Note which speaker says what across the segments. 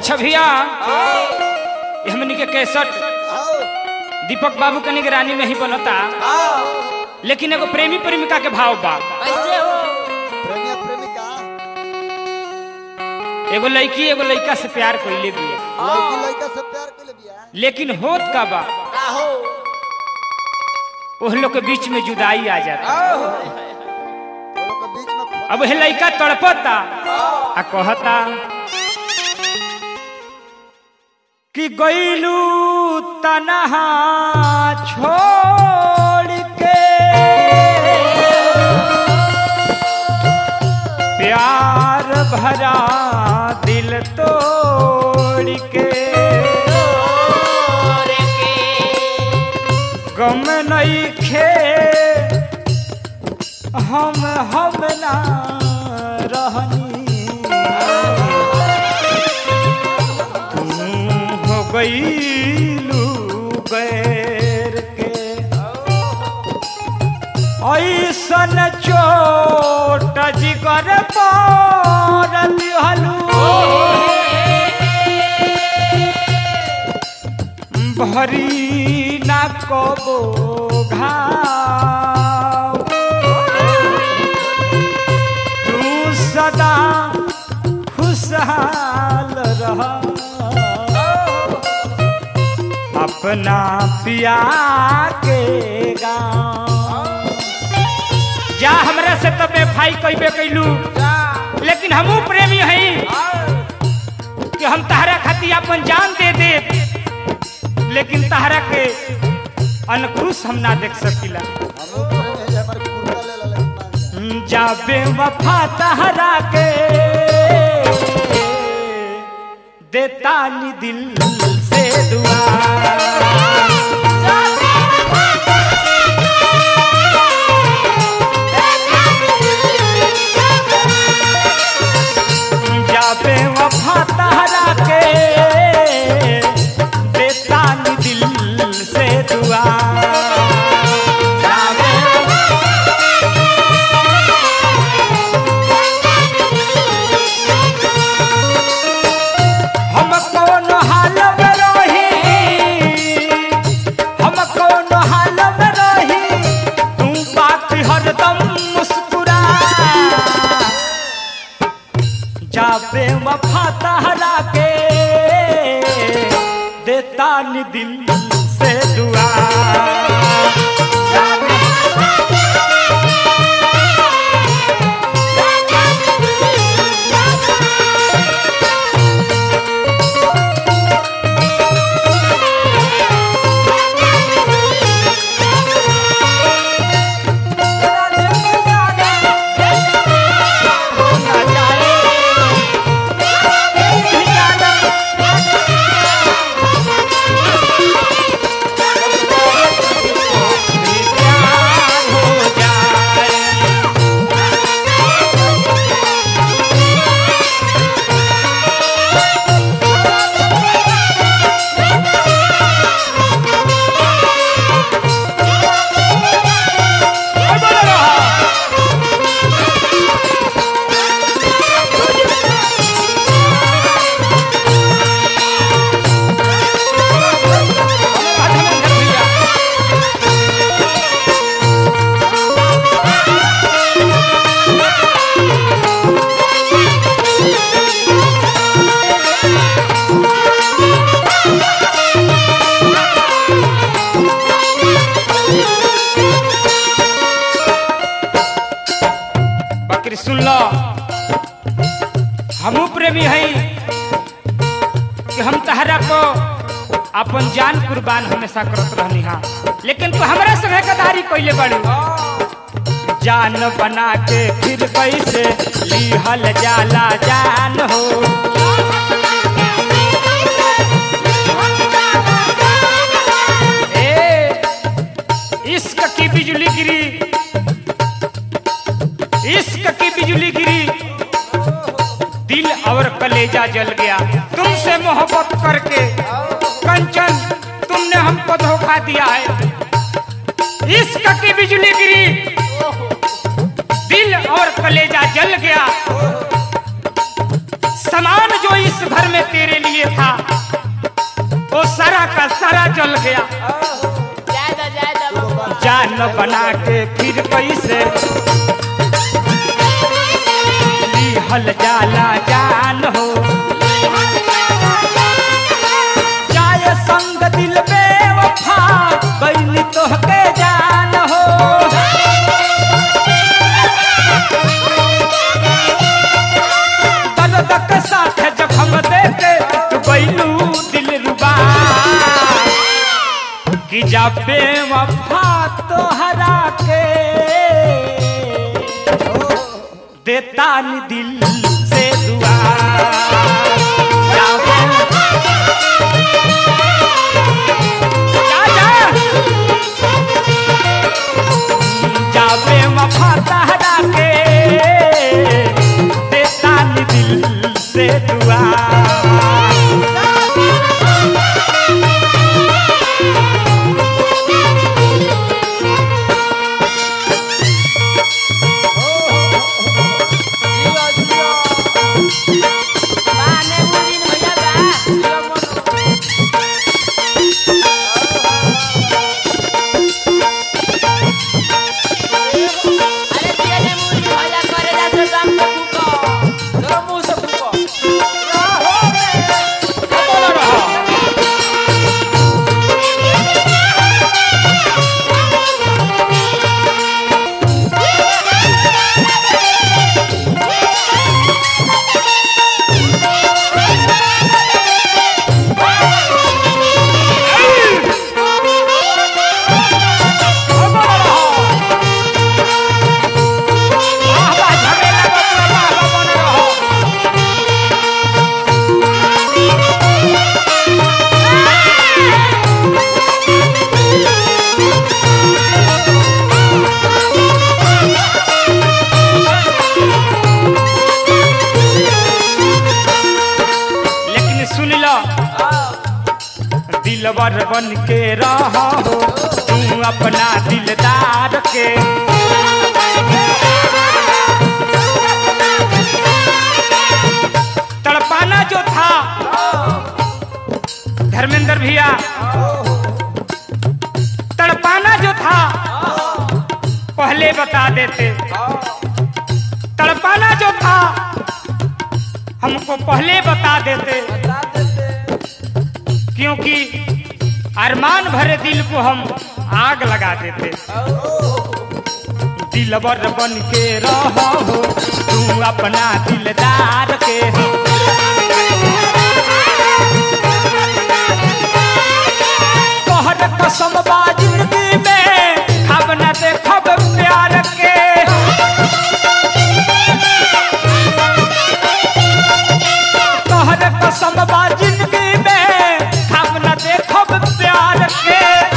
Speaker 1: अच्छा भैया ये हमनी के कैसट दीपक बाबू के निगरानी में ही बनता लेकिन एगो प्रेमी प्रेमिका के भाव बा
Speaker 2: कैसे हो
Speaker 3: प्रेमिया प्रेमिका
Speaker 1: एगो लड़की एगो लड़का से प्यार कैले भी
Speaker 3: लड़की लड़का से प्यार के लिए बिया
Speaker 1: लेकिन होत का बा
Speaker 2: का हो
Speaker 1: ओह लोग के बीच में जुदाई आ जाता
Speaker 3: वो लोग के बीच में खो-
Speaker 1: अब वह लड़का तड़पता आ कहता कि गईलू तनहा छोड़ के प्यार भरा दिल तोड़ के
Speaker 2: तोरे के
Speaker 1: गम नहीं खे हम हम ना रहनी तू हो गईलू गैर के ऐसन चोट जिगर पर दिहलू भरी ना कबो घाव तू सदा खुशहाल रह अपना पिया के गाँव जा हमरा से तबे भाई कहबे कैलू लेकिन हमू प्रेमी हई कि हम तहरा खातिर अपन जान दे दे लेकिन तहरा के अनखुश हम ना देख सकीला
Speaker 3: हमहू प्रेमी है जे हमारे कुर्ता ले ला लेकिन मान जा।
Speaker 1: जाबे वफा तहरा के देता नी दिल से दुआ जाबे वफा तहरा के देता नी दिल से दुआ जाबे हम कौन हाल में रही हम कौन हाल में रही तू बात हरदम मुस्कुरा जाबे वफा तहरा के देता नी दिल से दुआ जाबे बकरी सुन लो हमू प्रेमी हई कि हम तहरा को अपन जान कुर्बान हमेशा करत रहनी हा लेकिन तू हमरा संगे गदारी कइले बाड़ू जान बना के फिर कैसे लिहल जाला जान हो ए इश्क की बिजली गिरी इश्क की बिजली गिरी दिल और कलेजा जल गया तुमसे मोहब्बत करके कंचन तुमने हमको धोखा दिया है इश्क की बिजली गिरी दिल और कलेजा जल गया सामान जो इस घर में तेरे लिए था वो सारा का सारा जल गया
Speaker 2: ज्यादा ज्यादा बबुआ
Speaker 1: जान बना के फिर कैसे हल जाला जान हो जाए संग दिल बेवफा बैली तोहके जान हो दर्द के साथ जखम देके तू बैलू दिल रुबा कि जब बेवफा तोहरा के देता नी दिल से दुआ जावे जा जा जावे वफा तहरा के देता नी दिल से दुआ
Speaker 3: जिया जिया
Speaker 2: बाने मुरीन भैया बा
Speaker 3: जिया मन
Speaker 2: अरे तेरे मुरीन भैया करे जा से दम से फूको
Speaker 3: जरा मुंह से फूको
Speaker 1: लेकिन सुन लो दिलवर बन के रहो तू अपना दिलदार के तड़पाना जो था धर्मेंद्र भैया तड़पाना जो था पहले बता देते तड़पाना जो था हमको पहले बता देते
Speaker 3: बता देते
Speaker 1: क्योंकि अरमान भरे दिल को हम आग लगा देते दिलवर बन के रहो तू अपना दिलदार के तोहर कसम बा जिंदगी में खब न देखब प्यार के तोहर कसम बा जिंदगी में खब न देखब प्यार के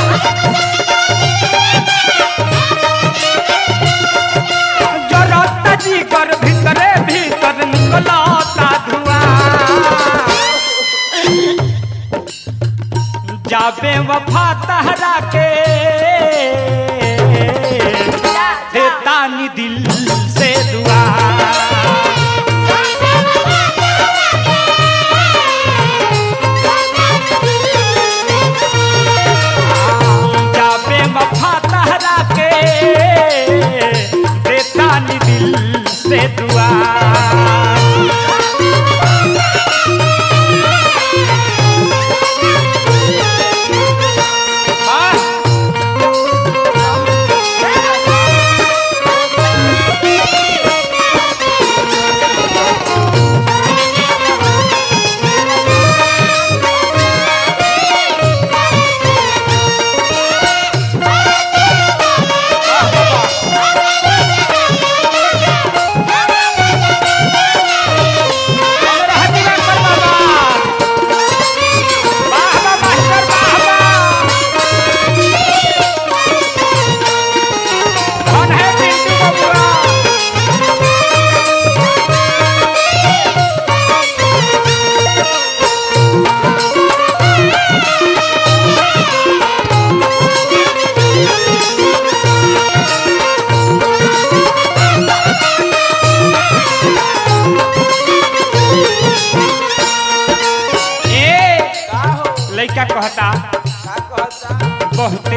Speaker 1: जरत जीगर भीतरे भीतर निकलता धुआं जाबे वफा तहरा के देता नी दिल से दुआ जाबे वफा तहरा के देता नी दिल से दुआ वाह!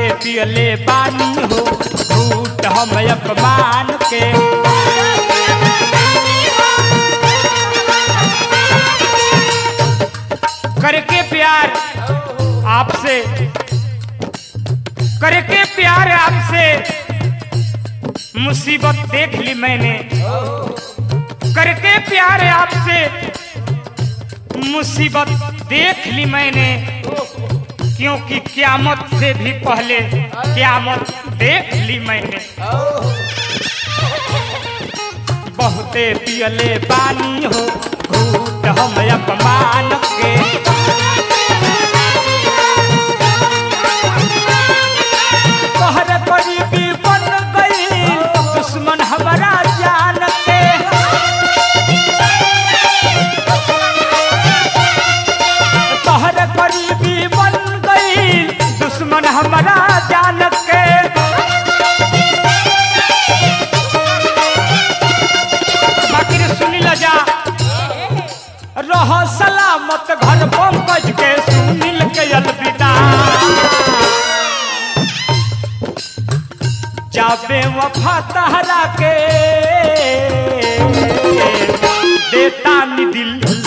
Speaker 1: बहुते पियले बानी हो झूठ हम अपमान के करके प्यार आपसे करके प्यार आपसे मुसीबत देख ली मैंने करके प्यार आपसे मुसीबत देख ली मैंने क्योंकि क्यामत से भी पहले क्यामत देख ली मैंने बहुते पियले पानी हो घूट हम अपमान के तोहर गरीबी बन गई दुश्मन हमारा जान के तोहर गरीबी बन गई दुश्मन हमारा जान के बाकी रे सुनी ल जा रह सलामत घर पंकज के सुनील के अलविदा जाबे वफा तहरा के देता नि दिल